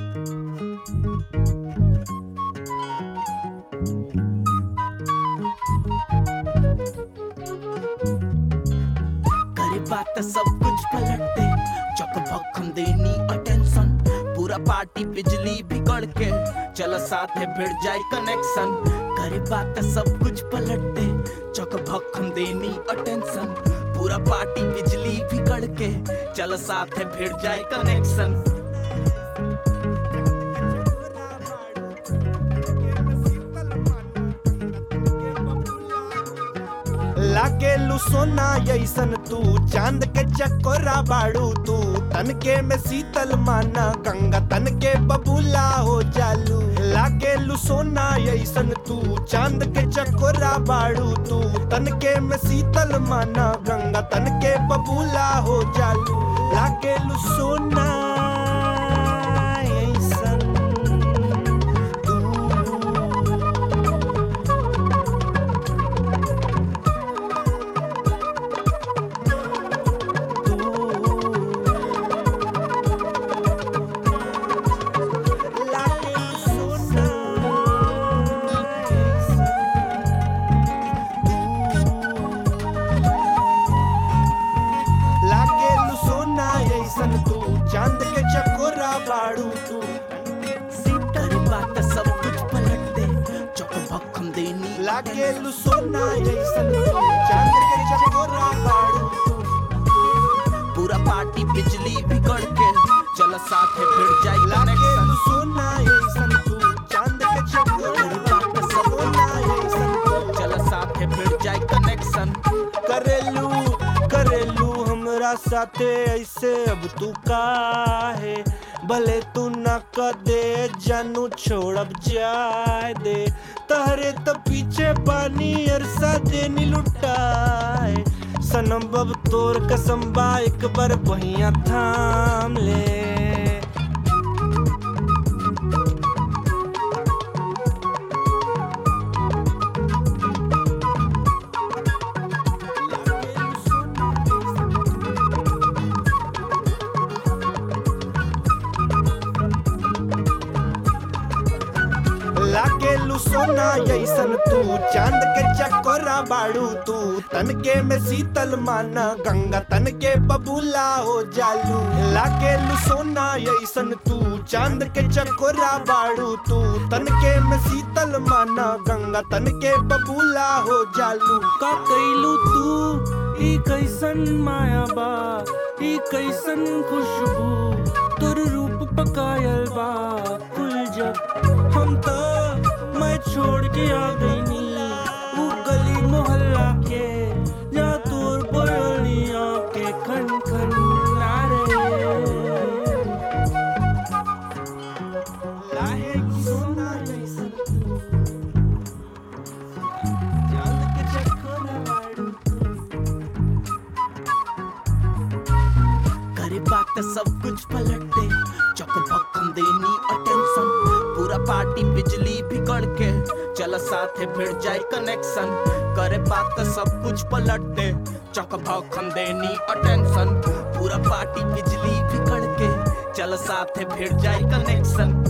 करे बात सब कुछ पलट दे चक भक्खम देनी अटेंशन पूरा पार्टी बिजली बिगड़ के चल साथ है भिड़ जाए कनेक्शन करे बात सब कुछ पलट दे चक भक्खम देनी अटेंशन पूरा पार्टी बिजली बिगड़ के चल साथ है भिड़ जाए कनेक्शन लागेलू सोना ऐसन तू चांद के चकोरा बाड़ू तू तन के में शीतल माना गंगा तन के बबूला हो जालू लागेलू सोना ऐसन तू चांद के चकोरा बाड़ू तू तन के में शीतल माना गंगा तन के बबूला हो जालू लागेलू सोना ऐसन तू लागेलू सोना ऐसन तू चांद के चकोरा बाड़ू तू करे बात सब कुछ पलट दे चक भक्खम देनी लागेलू सोना ऐसन तू चांद के चकोरा बाड़ू तू पूरा पार्टी बिजली बिगड़ के चल साथ है भिड़ जाए लागेलू कनेक्शन सोना ऐसन तू चांद के चकोरा बाड़ू सोना ऐसन तू चल साथ है भिड़ जाए कनेक्शन करेलू करेलू हमरा साथे ऐसे अब तू काहे भले तू न कदे जानू छोड़ब जाए दे तहरे तो पीछे पानी अरसा देनी लुटाए सनम बब तोर कसम बा एक बार बहिया थाम ले लागेलू सोना ऐसन तू चांद के चकोरा बाड़ू तू तन के में शीतल माना गंगा तन के बबूला हो जालू लागेलू सोना ऐसन तू चांद के चकोरा बाड़ू तू तन के में शीतल माना गंगा तन के बबूला हो जालू का कैलू तू ई कैसन माया बा ई कैसन खुशबू तोर रूप पकायल बा कुल जब हम तो मैं छोड़ के आ गईनी ऊ गली मोहल्ला के जा तोर बोलिया के खन खन नारे लागेलू सोना ऐसन तू चांद के चकोरा बाड़ू करे बात सब कुछ पलट दे चक भक्कम देनी अटेंशन पूरा पार्टी बिजली बिगड़ के चल साथ है भिड़ जाए कनेक्शन करे बात सब कुछ पलट दे चक भक्कम देनी अटेंशन पूरा पार्टी बिजली बिगड़ के चल साथ है भिड़ जाए कनेक्शन